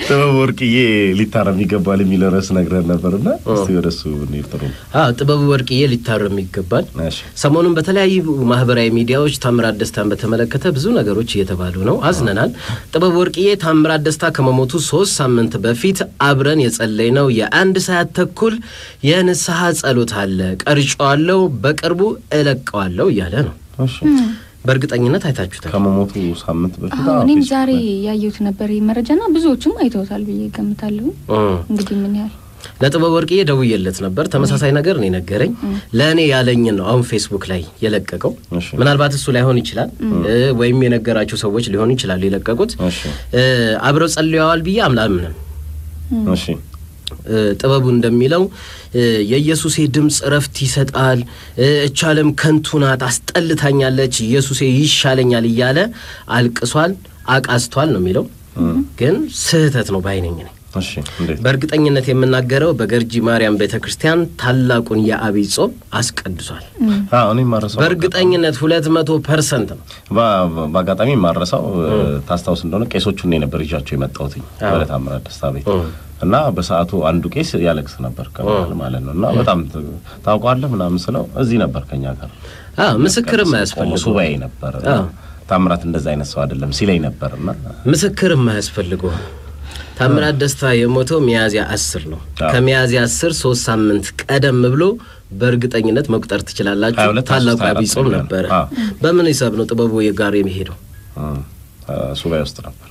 ጥበብ ወርቅዬ ሊታረም ይገባል የሚል ርዕስ ነግረን ነበርና እስቲ ወደ እሱ እንሂድ። ጥሩ ነው። አዎ ጥበቡ ወርቅዬ ሊታረም ይገባል። እሺ። ሰሞኑን በተለያዩ ማህበራዊ ሚዲያዎች ታምራት ደስታን በተመለከተ ብዙ ነገሮች እየተባሉ ነው። አዝነናል። ጥበቡ ወርቅዬ ታምራት ደስታ ከመሞቱ ሶስት ሳምንት በፊት አብረን የጸለይነው የአንድ ሰዓት ተኩል የንስሐ ጸሎት አለ ቀርጬዋለሁ፣ በቅርቡ እለቀዋለሁ እያለ ነው። እሺ። በእርግጠኝነት አይታችሁታል። ከመሞቱ ሳምንት በፊት አዎ አዎ፣ እኔም ፌስቡክ ዛሬ ላይ ያየሁት ነበር ይህ መረጃና ብዙዎችም አይተውታል ብዬ ገምታለሁ። እም። እንግዲህ ምን ያህል ለጥበብ ወርቅዬ ደውዬለት ነበር። ተመሳሳይ ነገር ነው የነገረኝ። ለእኔ ያለኝን ነው አሁን ፌስቡክ ላይ የለቀቀው። እሺ። ምናልባት እሱ ላይሆን ይችላል እ ወይም የነገራቸው ሰዎች ሊሆኑ ይችላሉ የለቀቁት። እሺ። እ አብረው ጸልየዋል ብዬ አምላምንም እሺ። እ ጥበቡ እንደሚለው እ የኢየሱሴ ድምፅ እረፍት ይሰጣል፣ እ እች ዓለም ከንቱ ናት፣ አስጠልታኛለች፣ ኢየሱሴ ይሻለኛል እያለ አልቅሷል፣ አቃስቷል ነው የሚለው። ግን ስህተት ነው ባይነኝ ነኝ። እሺ። እንዴት? በእርግጠኝነት የምናገረው በገርጂ ማርያም ቤተ ክርስቲያን ታላቁን የአብይ ጾም አስቀድሷል። አዎ፣ እኔ ማረሳው በእርግጠኝነት ሁለት መቶ ፐርሰንት ነው። በ- በአጋጣሚ ማረሳው ታስታውስ እንደሆነ ቄሶቹን እኔ ነበር ይዣቸው የመጣሁት ወደ ታምራት ደስታ ቤት እና በሰዓቱ አንዱ ቄስ ያለቅስ ነበር ከመሀል ማለት ነው። እና በጣም ት- ታውቀዋለህ ምናምን ስለው እዚህ ነበር ከኛ ጋር አዎ ምስክርም ቆሞ አያስፈልገው ሱባኤ ነበር እና አዎ። ታምራት እንደዛ አይነት ሰው አይደለም ሲለኝ ነበር እና ምስክርም አያስፈልገው። ታምራት ደስታ የሞተው ሚያዝያ አስር ነው። አዎ። ከሚያዝያ አስር ሶስት ሳምንት ቀደም ብሎ በእርግጠኝነት መቁጠር ትችላላችሁ። 22 ታላቁ 24 አብይ ጾም ነው። ነበረ። አዎ። በምን ሂሳብ ነው ጥበቡ ጋር የሚሄደው? እም፣ እ፣ ሱባኤ ውስጥ ነበር።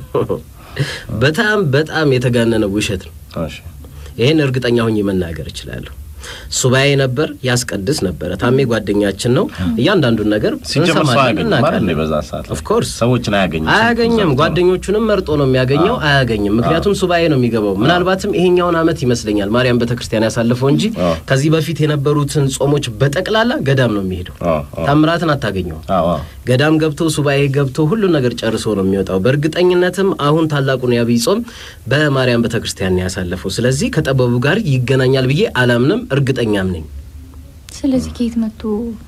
በጣም በጣም የተጋነነ ውሸት ነው። እሺ። ይህን እርግጠኛ ሆኜ መናገር እችላለሁ። ሱባኤ ነበር፣ ያስቀድስ ነበረ። ታሜ ጓደኛችን ነው። እያንዳንዱን ነገር ሲጀመር ሰው እንሰማለን፣ አያገኝም ማለት እናውቃለን። ነው። በዛ ሰዓት ላይ ኦፍ ኮርስ ሰዎችን አያገኝም። አያገኝም። ጓደኞቹንም መርጦ ነው የሚያገኘው። አያገኝም፣ ምክንያቱም ሱባኤ ነው የሚገባው። ምናልባትም ይሄኛውን ዓመት ይመስለኛል ማርያም ቤተክርስቲያን ያሳለፈው እንጂ አዎ። ከዚህ በፊት የነበሩትን ጾሞች በጠቅላላ ገዳም ነው የሚሄደው። አዎ፣ አዎ። ታምራትን አታገኘውም። አዎ፣ አዎ። ገዳም ገብቶ ሱባኤ ገብቶ ሁሉን ነገር ጨርሶ ነው የሚወጣው። በእርግጠኝነትም አሁን ታላቁን የአብይ ጾም በማርያም ቤተክርስቲያን ነው ያሳለፈው። ስለዚህ ከጠበቡ ጋር ይገናኛል ብዬ አላምንም፣ እርግጠኛም ነኝ። ስለዚህ ከየት መጥቶ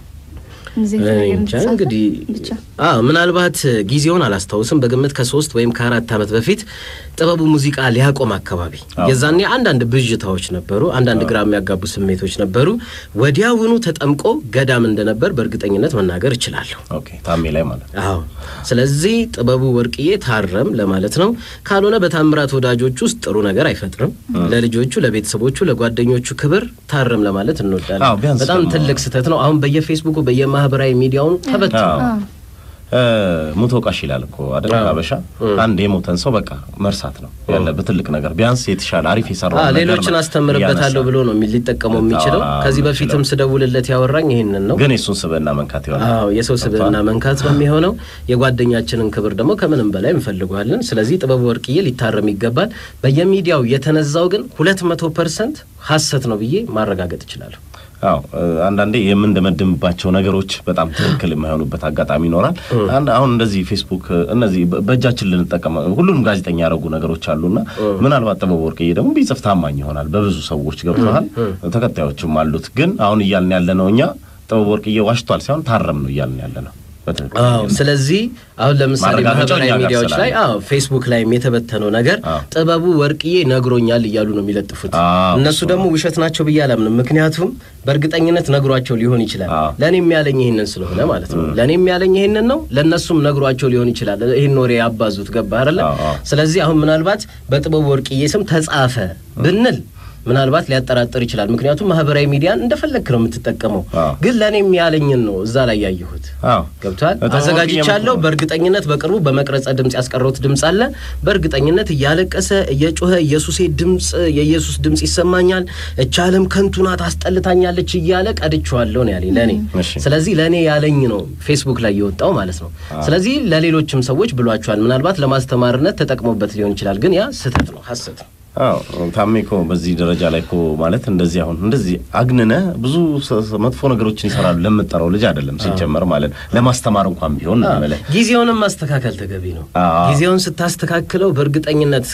እንደዚህ አይነት እኔ ነገር እንጃ እንደተጻፈ እንግዲህ ብቻ አዎ ምናልባት ጊዜውን አላስታውስም። በግምት ከሶስት ወይም ከአራት ዓመት በፊት ጥበቡ ሙዚቃ ሊያቆም አካባቢ አዎ። የዛኔ አንዳንድ ብዥታዎች ነበሩ፣ አንዳንድ ግራ የሚያጋቡ ስሜቶች ነበሩ። ወዲያውኑ ተጠምቆ ገዳም እንደነበር በእርግጠኝነት መናገር እችላለሁ። ኦኬ። ታሜ ላይ ማለት ነው። አዎ ስለዚህ ጥበቡ ወርቅዬ ታረም ለማለት ነው። ካልሆነ በታምራት ወዳጆች ውስጥ ጥሩ ነገር አይፈጥርም። ለልጆቹ፣ ለቤተሰቦቹ፣ ለጓደኞቹ ክብር ታረም ለማለት አዎ፣ እንወዳለን። ቢያንስ በጣም ደግሞ- ትልቅ ስህተት ነው። አሁን በየፌስቡኩ በየማህበራዊ ሚዲያውን ተበትኗል። አዎ። አዎ። እ፣ ሙቶ ቃሽ ይላል እኮ አይደል? አዎ። አበሻ አንድ የሞተን ሰው በቃ መርሳት ነው ያለበት ትልቅ ነገር። ቢያንስ የተሻለ አሪፍ የሰራው አዎ ነገር ሌሎችን ነው አስተምርበታለሁ እያነሳ። ብሎ ነው የሚ- ሊጠቀመው የሚችለው። አዎ፣ ከዚህ የሚችለው። በፊትም ስደውልለት ያወራኝ ይህንን ነው። ግን የእሱን ስብዕና መንካት ይሆናል። አዎ የሰው ስብዕና መንካት ነው የሚሆነው። የጓደኛችንን ክብር ደግሞ ከምንም በላይ እንፈልገዋለን። ስለዚህ ጥበቡ ወርቅዬ ሊታረም ይገባል። በየሚዲያው የተነዛው ግን ሁለት መቶ ፐርሰንት ሀሰት ነው ብዬ ማረጋገጥ እችላለሁ። አዎ እ፣ አንዳንዴ የምንደመድምባቸው ነገሮች በጣም ትክክል የማይሆኑበት አጋጣሚ ይኖራል። አንድ አሁን እንደዚህ ፌስቡክ እ፣ እነዚህ በ- በእጃችን ልንጠቀም ሁሉንም ጋዜጠኛ ያደረጉ ነገሮች አሉና ምናልባት ጥበቡ ወርቅዬ ደግሞ ቢጽፍ ታማኝ ይሆናል። በብዙ ሰዎች ገብተዋል፣ ተከታዮችም አሉት። ግን አሁን እያልን ያለ ነው እኛ ጥበቡ ወርቅዬ ዋሽቷል ሳይሆን ታረም ነው እያልን ያለ ነው። በትክክል አዎ ስለዚህ አሁን ለምሳሌ ማረጋገጫው ማህበራዊ እኛ ጋር ሚዲያዎች ስላለ። ላይ አዎ ፌስቡክ ላይም የተበተነው ነገር አዎ። ጥበቡ ወርቅዬ ነግሮኛል እያሉ ነው የሚለጥፉት። አዎ፣ እነሱ እሱ ደግሞ ውሸት ናቸው ብዬ አላምንም። ምክንያቱም በእርግጠኝነት ነግሯቸው ሊሆን ይችላል። አዎ። ለእኔም ያለኝ ይህንን ስለሆነ ማለት ነው። ለእኔም ያለኝ ይህንን ነው፣ ለእነሱም ነግሯቸው ሊሆን ይችላል። ይህን ወሬ ያባዙት ገባ አይደለ? አዎ፣ አዎ። ስለዚህ አሁን ምናልባት በጥበቡ ወርቅዬ ስም ተጻፈ ብንል ምናልባት ሊያጠራጥር ይችላል። ምክንያቱም ማህበራዊ ሚዲያን እንደፈለክ ነው የምትጠቀመው። አዎ። ግን ለእኔም ያለኝን ነው እዛ ላይ ያየሁት። አዎ ገብቷል። ጥበቡ አዘጋጅቻለሁ። ወርቅዬ በእርግጠኝነት በቅርቡ በመቅረጸ ድምፅ ያስቀረውት ድምፅ አለ። በእርግጠኝነት እያለቀሰ እየጮኸ ኢየሱሴ ድምፅ የኢየሱስ ድምፅ ይሰማኛል፣ እች ዓለም ከንቱ ናት አስጠልታኛለች እያለ ቀድቼዋለሁ ነው ያለኝ ለእኔ። እሺ። ስለዚህ ለእኔ ያለኝ ነው ፌስቡክ ላይ የወጣው ማለት ነው። ስለዚህ ለሌሎችም ሰዎች ብሏቸዋል። ምናልባት ለማስተማርነት ተጠቅሞበት ሊሆን ይችላል። ግን ያ ስህተት ነው፣ ሀሰት ነው። አዎ ታሜ እኮ በዚህ ደረጃ ላይ እኮ ማለት እንደዚህ አሁን እንደዚህ አግንነ ብዙ ሰ- ሰ- መጥፎ ነገሮችን ይሰራሉ ለምጠራው ልጅ አይደለም ሲጀመር ማለት ነው። ለማስተማር እንኳን ቢሆን ነው የምልህ። ጊዜውንም ማስተካከል ተገቢ ነው። አዎ። ጊዜውን ስታስተካክለው በእርግጠኝነት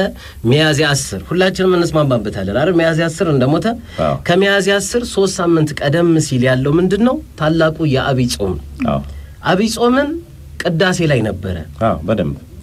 ከሚያዝያ አስር ሁላችንም እንስማማበታለን አይደል? ሚያዝያ አስር እንደሞተ አዎ። ከሚያዝያ አስር ሶስት ሳምንት ቀደም ሲል ያለው ምንድን ነው? ታላቁ የአብይ ጾም ነው። አዎ አብይ ጾምን ቅዳሴ ላይ ነበረ። አዎ በደንብ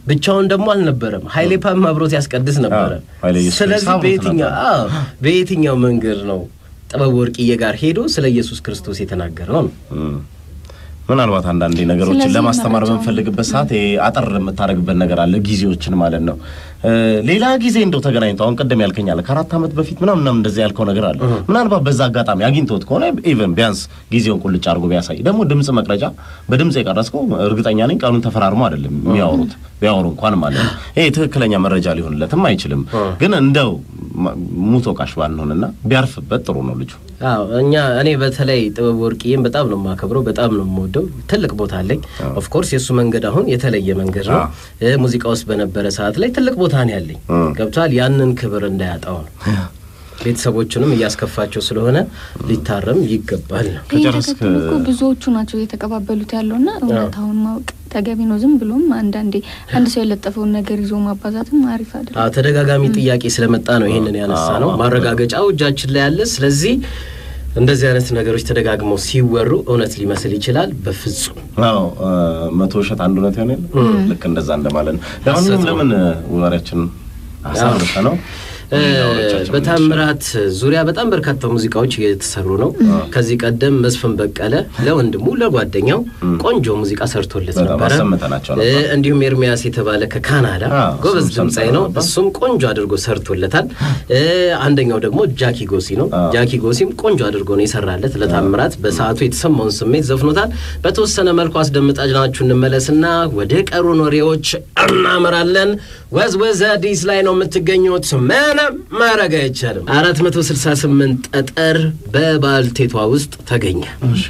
ብቻውን ደግሞ አልነበረም። ኃይሌ ፓም አብሮት ያስቀድስ ነበረ። አዎ፣ ኃይሌ ኢየሱስ ስለዚህ አብሮት በየትኛው ነበር። አዎ፣ በየትኛው መንገድ ነው ጥበብ ወርቅዬ ጋር ሄዶ ስለ ኢየሱስ ክርስቶስ የተናገረው ነው? እም። ምናልባት አንዳንዴ ነገሮችን ስለዚህ ለማስተማር መረጃውን- በምፈልግበት ሰዓት ይሄ አጠር የምታደርግበት ነገር አለ፣ ጊዜዎችን ማለት ነው። እ፣ ሌላ ጊዜ እንደው ተገናኝቶ አሁን ቅድም ያልከኝ አለ ከአራት ዓመት በፊት ምናምን ምናምን እንደዚህ ያልከው ነገር አለ። ምናልባት በዛ አጋጣሚ አግኝቶት ከሆነ ኢቨን ቢያንስ ጊዜውን ቁልጭ አድርጎ ቢያሳይ። ደግሞ ድምፅ መቅረጫ በድምፅ የቀረጽከው እርግጠኛ ነኝ ቀኑን ተፈራርሞ አይደለም የሚያወሩት ቢያወሩ እንኳን ማለት ነው። ይሄ ትክክለኛ መረጃ ሊሆንለትም አይችልም። ግን እንደው ማ- ሙቶ ቃሽ ባንሆንና ቢያርፍበት ጥሩ ነው ልጁ። አዎ እኛ እኔ በተለይ ጥበብ ወርቅዬን በጣም ነው የማከብረው፣ በጣም ነው የምወደው። ትልቅ ቦታ አለኝ። ኦፍ ኮርስ የእሱ መንገድ አሁን የተለየ መንገድ ነው። እ ሙዚቃ ውስጥ በነበረ ሰዓት ላይ ትልቅ ቦታ ነው ያለኝ። ገብቷል። ያንን ክብር እንዳያጣው ነው። ቤተሰቦቹንም እያስከፋቸው ስለሆነ ሊታረም ይገባል ነው። ይህ ከጨረስክ- ተከትሎ እኮ ብዙዎቹ ናቸው እየተቀባበሉት ያለውና እውነታውን ማወቅ ተገቢ ነው። ዝም ብሎም አንዳንዴ አንድ ሰው የለጠፈውን ነገር ይዞ ማባዛትም አሪፍ አይደለም። አዎ ተደጋጋሚ ጥያቄ ስለመጣ ነው ይህንን ያነሳ ነው። ማረጋገጫው እጃችን ላይ ያለ። ስለዚህ እንደዚህ አይነት ነገሮች ተደጋግመው ሲወሩ እውነት ሊመስል ይችላል። በፍጹም አዎ እ፣ መቶ ውሸት አንድ እውነት ይሆን የለ ልክ እንደዛ እንደማለት ነው። ለማንኛውም ለምን እ፣ ወሬያችን አሳርፈ ነው እ፣ በታምራት ዙሪያ በጣም በርካታ ሙዚቃዎች እየተሰሩ ነው። ከዚህ ቀደም መስፍን በቀለ ለወንድሙ ለጓደኛው ቆንጆ ሙዚቃ ሰርቶለት በጣም ነበረ። አሰምተናቸው እ፣ ነበር። እንዲሁም ኤርሚያስ የተባለ ከካናዳ አዎ፣ ጎበዝ እሱም ድምፃዊ ነው። ሰምተን ነበር። እሱም ቆንጆ አድርጎ ሰርቶለታል። እ፣ አንደኛው ደግሞ ጃኪ ጎሲ ነው። አዎ። ጃኪ ጎሲም ቆንጆ አድርጎ ነው የሰራለት ለታምራት በሰዓቱ የተሰማውን ስሜት ዘፍኖታል። በተወሰነ መልኩ አስደምጣናችሁ እንመለስና ወደ ቀሩን ወሬዎች እናመራለን። ወዝወዝ አዲስ ላይ ነው የምትገኙት። ምንም ማድረግ አይቻልም። አራት መቶ ስልሳ ስምንት ጠጠር በባልቴቷ ውስጥ ተገኘ።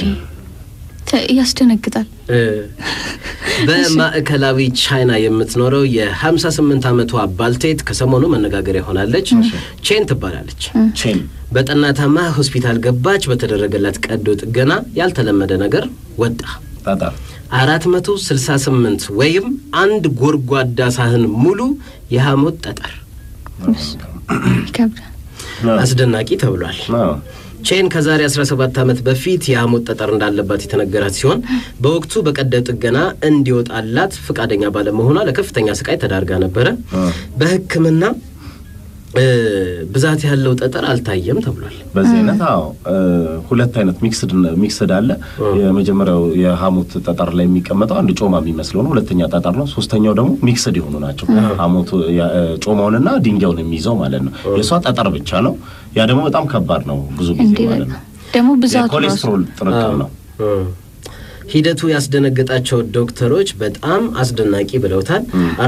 ተ- ያስደነግጣል። እ፣ በማዕከላዊ ቻይና የምትኖረው የ58 ዓመቷ ባልቴት ከሰሞኑ መነጋገሪያ ሆናለች። ቼን ትባላለች። ቼን በጠና ታማ ሆስፒታል ገባች። በተደረገላት ቀዶ ጥገና ያልተለመደ ነገር ወጣ። ጠጠር 468 ወይም አንድ ጎድጓዳ ሳህን ሙሉ የሐሞት ጠጠር ይከብዳል። አስደናቂ ተብሏል። አዎ። ቼን ከዛሬ 17 ዓመት በፊት የሐሞት ጠጠር እንዳለባት የተነገራት ሲሆን በወቅቱ በቀዶ ጥገና እንዲወጣላት ፈቃደኛ ባለመሆኗ ለከፍተኛ ስቃይ ተዳርጋ ነበረ። በሕክምና እ፣ ብዛት ያለው ጠጠር አልታየም ተብሏል። በዚህ አይነት አዎ እ፣ ሁለት አይነት ሚክስድ ሚክስድ አለ። የመጀመሪያው የሐሞት ጠጠር ላይ የሚቀመጠው አንድ ጮማ የሚመስለው ነው። ሁለተኛ ጠጠር ነው። ሶስተኛው ደግሞ ሚክስድ የሆኑ ናቸው። ሐሞቱ ያ- እ፣ ጮማውንና ድንጋዩን የሚይዘው ማለት ነው። የእሷ ጠጠር ብቻ ነው። ያ ደግሞ በጣም ከባድ ነው ብዙ ጊዜ እንዴ ማለት በቃ ነው። ደግሞ ብዛቱ ራሱ የኮሌስትሮል ጥርቅም ነው። ሂደቱ ያስደነገጣቸው ዶክተሮች በጣም አስደናቂ ብለውታል።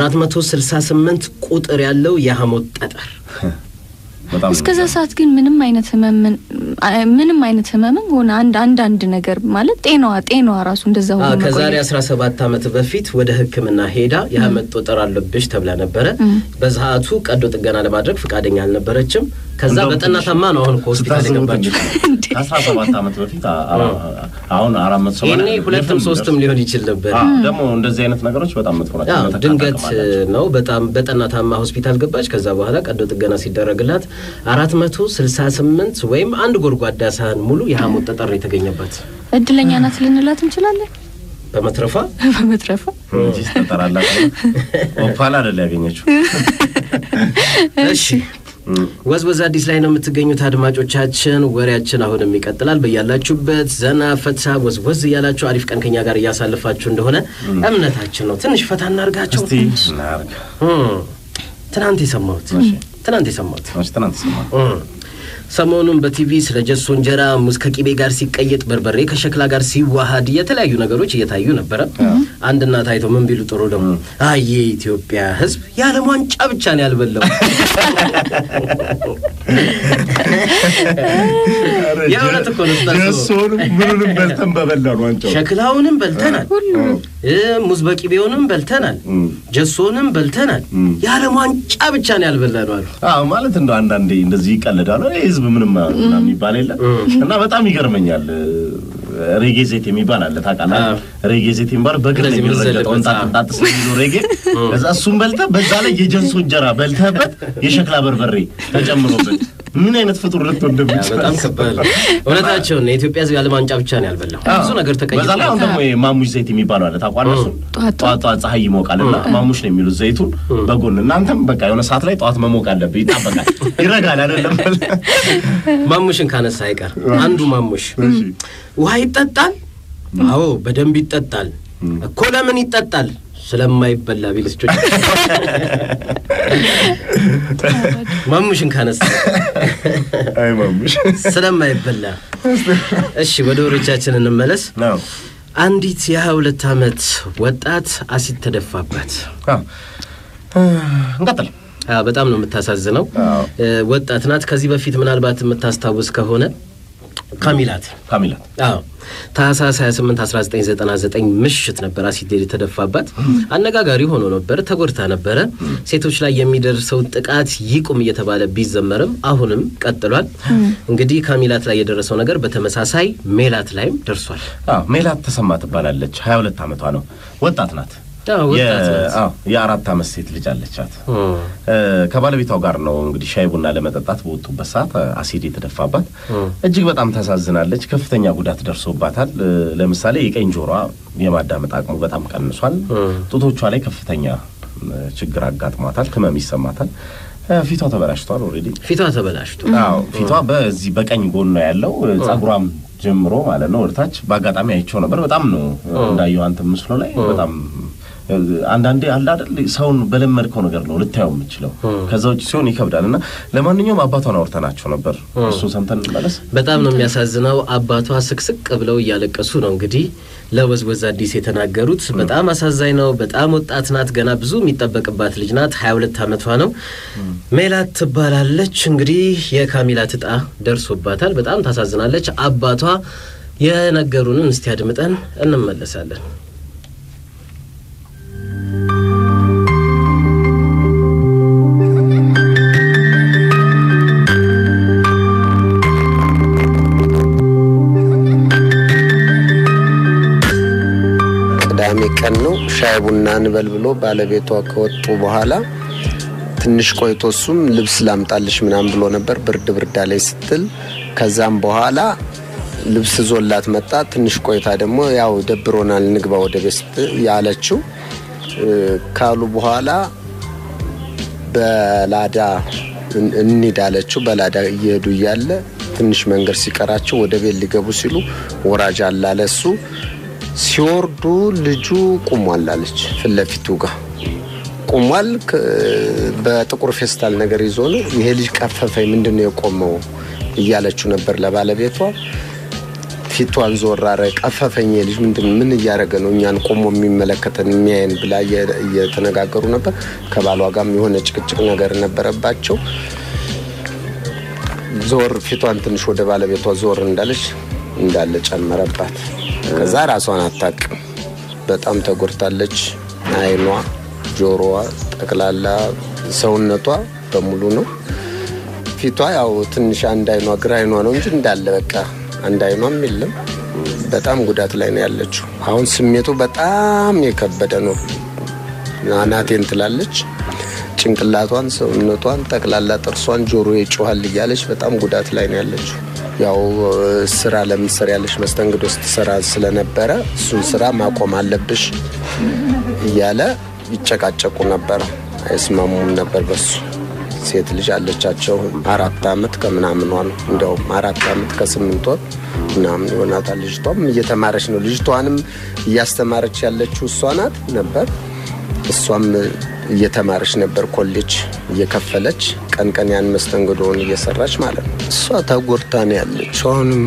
468 ቁጥር ያለው የሐሞት ጠጠር በጣም እስከዛ ሰዓት ግን ምንም አይነት ህመም ምንም አይነት ህመምም ሆነ አንድ አንድ አንድ ነገር ማለት ጤናዋ ጤናዋ ራሱ እንደዛ ሆኖ አዎ፣ ከዛሬ መቆየት 17 ዓመት በፊት ወደ ሕክምና ሄዳ የሐሞት ጠጠር አለብሽ ተብላ ነበረ። በሰዓቱ ቀዶ ጥገና ለማድረግ ፈቃደኛ አልነበረችም። ከዛ እንደውም በጠና ትንሽ ታማ ነው አሁን ከሆስፒታል ስታስቡት የገባችው። እንግዲህ ከአስራ ሰባት ዓመት በፊት አ- አ- አሁን አራት መቶ ሰማንያ ይሄኔ ሁለትም የትም ሶስትም ደርስ- ሊሆን ይችል ነበር። አዎ፣ ደግሞ እንደዚህ አይነት ነገሮች በጣም መጥፎ ናቸው። ያው መተካት ድንገት አቅም አላቸው። ነው። በጣም በጠና ታማ ሆስፒታል ገባች። ከዛ በኋላ ቀዶ ጥገና ሲደረግላት 468 ወይም አንድ ጎድጓዳ ሳህን ሙሉ የሐሞት ጠጠር ነው የተገኘባት እድለኛ ናት ልንላት እንችላለን በመትረፏ በመትረፏ እንጂ ስተጠራላት ኦፓል አይደል ያገኘችው። እሺ ወዝወዝ አዲስ ላይ ነው የምትገኙት አድማጮቻችን። ወሬያችን አሁንም ይቀጥላል። በያላችሁበት ዘና ፈታ ወዝወዝ እያላችሁ አሪፍ ቀን ከኛ ጋር እያሳልፋችሁ እንደሆነ እምነታችን ነው። ትንሽ ፈታ እናርጋቸው። እስቲ እናርግ። እም፣ ትናንት የሰማሁት ትናንት የሰማሁት መች ትናንት ሰማን። እም፣ ሰሞኑን በቲቪ ስለ ጀሶ እንጀራ ሙዝ ከቂቤ ጋር ሲቀየጥ፣ በርበሬ ከሸክላ ጋር ሲዋሃድ የተለያዩ ነገሮች እየታዩ ነበረ። አንድ እናት አይተው ምን ቢሉ ጥሩ ደግሞ አይ የኢትዮጵያ ሕዝብ የዓለም ዋንጫ ብቻ ነው ያልበላው። የእውነት እኮ ነው ስታስበው። ደሶንም ምኑንም በልተን በበላን ዋንጫው ሸክላውንም በልተናል፣ እ ሙዝ በቂቤውንም በልተናል፣ እም። ጀሶንም በልተናል። እም። የዓለም ዋንጫ ብቻ ነው ያልበላነው አሉ። አዎ ማለት እንደው አንዳንዴ እንደዚህ ይቀልዳሉ። ይህ ህዝብ ምንም ምናምን የሚባል የለም እና በጣም ይገርመኛል። ሬጌ ዜት የሚባል አለ ታውቃለህ? አዎ። ሬጌ ዜት የሚባል በግር እንደዚህ የሚረገጠው የምንዘልበት፣ እንጣጥ እንጣጥ ስለሚለው ሬጌ ከዛ እሱን በልተህ በዛ ላይ የጀንሶ እንጀራ በልተህበት የሸክላ በርበሬ ተጨምሮበት ምን አይነት ፍጡር ልትሆን ያ እንደሚችል በጣም ከባድ ነው። እውነታቸውን ነው። የኢትዮጵያ ሕዝብ የዓለም ዋንጫ ብቻ ነው ያልበላው። ብዙ ነገር ተቀይሮ በዛ ላይ አሁን ደግሞ ማሙሽ ዘይት የሚባለው አለ ታውቃለህ? እሱን ጠዋት ጠዋት ጠዋት ፀሐይ ይሞቃል እና ማሙሽ ነው የሚሉት ዘይቱን በጎን እናንተም በቃ የሆነ ሰዓት ላይ ጠዋት መሞቅ አለብህ። ይጣበቃል፣ ይረጋል አይደለም? ማሙሽን ካነሳ አይቀር አንዱ ማሙሽ እሺ። ውሃ ይጠጣል። አዎ በደንብ ይጠጣል እኮ። ለምን ይጠጣል? ስለማይበላ ቢልስጮች ማሙሽን ካነሳ አይ ማሙሽ ስለማይበላ። እሺ ወደ ወሬቻችን እንመለስ። ነው አንዲት የሀያ ሁለት ዓመት ወጣት አሲድ ተደፋባት። አዎ። እንቀጥል። አዎ፣ በጣም ነው የምታሳዝነው። አዎ። እ፣ ወጣት ናት። ከዚህ በፊት ምናልባት የምታስታውስ ከሆነ ካሚላት ካሚላት አዎ ታህሳስ 28 1999 ምሽት ነበር አሲድ የተደፋባት። አነጋጋሪ ሆኖ ነበር። ተጎድታ ነበረ። ሴቶች ላይ የሚደርሰው ጥቃት ይቁም እየተባለ ቢዘመርም አሁንም ቀጥሏል። እንግዲህ ካሚላት ላይ የደረሰው ነገር በተመሳሳይ ሜላት ላይም ደርሷል። አዎ፣ ሜላት ተሰማ ትባላለች። ሀያ ሁለት ዓመቷ ነው። ወጣት ናት። አዎ፣ ወጣት የ- ናት። አዎ፣ የአራት ዓመት ሴት ልጅ አለቻት። እም፣ እ፣ ከባለቤቷ ጋር ነው እንግዲህ ሻይ ቡና ለመጠጣት በወጡበት ሰዓት እ፣ አሲድ የተደፋባት እጅግ በጣም ታሳዝናለች። ከፍተኛ ጉዳት ደርሶባታል። እ፣ ለምሳሌ የቀኝ ጆሯ የማዳመጥ አቅሙ በጣም ቀንሷል። ጡቶቿ ላይ ከፍተኛ እ፣ ችግር አጋጥሟታል። ህመም ይሰማታል። እ፣ ፊቷ ተበላሽቷል። ኦልሬዲ ፊቷ ተበላሽቶ አዎ ፊቷ በዚህ በቀኝ ጎን ነው ያለው። እ፣ ጸጉሯም ጀምሮ ማለት ነው ወደታች በአጋጣሚ አይቼው ነበር። በጣም ነው እንዳየው አንተ ምስሉ ላይ በጣም እ፣ አንዳንዴ አለ አይደል ሰውን በለመድከው ነገር ነው ልታየው የምችለው። ከዛ ውጭ ሲሆን ይከብዳል። እና ለማንኛውም አባቷን አውርተናቸው ነበር። እሱን ሰምተን እንመለስ። በጣም ነው የሚያሳዝነው። አባቷ ስቅስቅ ብለው እያለቀሱ ነው እንግዲህ ለወዝወዝ አዲስ የተናገሩት። በጣም አሳዛኝ ነው። በጣም ወጣት ናት። ገና ብዙ የሚጠበቅባት ልጅ ናት። ሀያ ሁለት ዓመቷ ነው። ሜላት ትባላለች። እንግዲህ የካሚላት እጣ ደርሶባታል። በጣም ታሳዝናለች። አባቷ የነገሩንን እስቲ አድምጠን እንመለሳለን። ቅዳሜ ቀን ነው። ሻይ ቡና እንበል ብሎ ባለቤቷ ከወጡ በኋላ ትንሽ ቆይቶ እሱም ልብስ ላምጣልሽ ምናምን ብሎ ነበር። ብርድ ብርድ ላይ ስትል ከዛም በኋላ ልብስ ዞላት መጣ። ትንሽ ቆይታ ደግሞ ያው ደብሮናል ንግባ ወደ ቤት ስትል ያለችው እ፣ ካሉ በኋላ በላዳ እን- እንሂድ አለችው። በላዳ እየሄዱ እያለ ትንሽ መንገድ ሲቀራቸው ወደ ቤት ሊገቡ ሲሉ ወራጅ አለ አለ እሱ ሲወርዱ ልጁ ቁሟል አለች። ፊት ለፊቱ ጋር ቁሟል። ከ- በጥቁር ፌስታል ነገር ይዞ ነው። ይሄ ልጅ ቀፈፈኝ፣ ምንድን ነው የቆመው እያለችው ነበር ለባለቤቷ። ፊቷን ዞር አረ ቀፈፈኝ፣ ይሄ ልጅ ምንድን ምን እያደረገ ነው እኛን ቆሞ የሚመለከተን የሚያየን ብላ እየ- እየተነጋገሩ ነበር። ከባሏ ጋርም የሆነ ጭቅጭቅ ነገር ነበረባቸው። ዞር ፊቷን ትንሽ ወደ ባለቤቷ ዞር እንዳለች እንዳለ ጨመረባት። ከዛ ራሷን አታቅም። በጣም ተጎድታለች። አይኗ፣ ጆሮዋ፣ ጠቅላላ ሰውነቷ በሙሉ ነው። ፊቷ ያው ትንሽ አንድ አይኗ ግራ አይኗ ነው እንጂ እንዳለ በቃ አንድ አይኗም የለም። በጣም ጉዳት ላይ ነው ያለችው። አሁን ስሜቱ በጣም የከበደ ነው። አናቴን ትላለች። ጭንቅላቷን፣ ሰውነቷን፣ ጠቅላላ ጥርሷን፣ ጆሮ ይጮሃል እያለች በጣም ጉዳት ላይ ነው ያለችው። ያው ስራ ለምትሰሪ ያለች መስተንግዶ ስትሰራ ስለነበረ እሱን ስራ ማቆም አለብሽ እያለ ይጨቃጨቁ ነበረ። አይስማሙም ነበር በሱ ሴት ልጅ አለቻቸው። አራት አመት ከምናምኗ ነው እንዲያውም አራት አመት ከስምንት ወር ምናምን ይሆናታል። ልጅቷም እየተማረች ነው። ልጅቷንም እያስተማረች ያለችው እሷ ናት ነበር። እሷም እየተማረች ነበር ኮሌጅ እየከፈለች ቀን ቀን ያን መስተንግዶውን እየሰራች ማለት ነው። እሷ ተጎድታ ነው ያለችው። አሁንም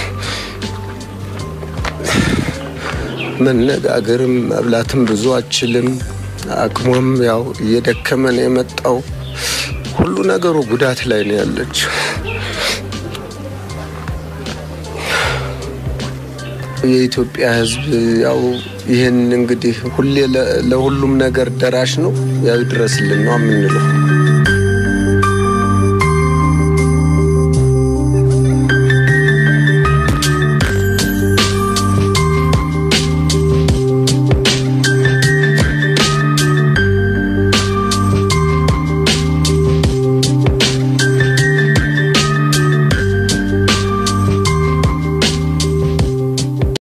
መነጋገርም መብላትም ብዙ አችልም። አቅሟም ያው እየደከመ ነው የመጣው። ሁሉ ነገሩ ጉዳት ላይ ነው ያለችው። የኢትዮጵያ ሕዝብ ያው ይህን እንግዲህ ሁሌ ለ- ለሁሉም ነገር ደራሽ ነው። ያው ይድረስልን ነው የምንለው።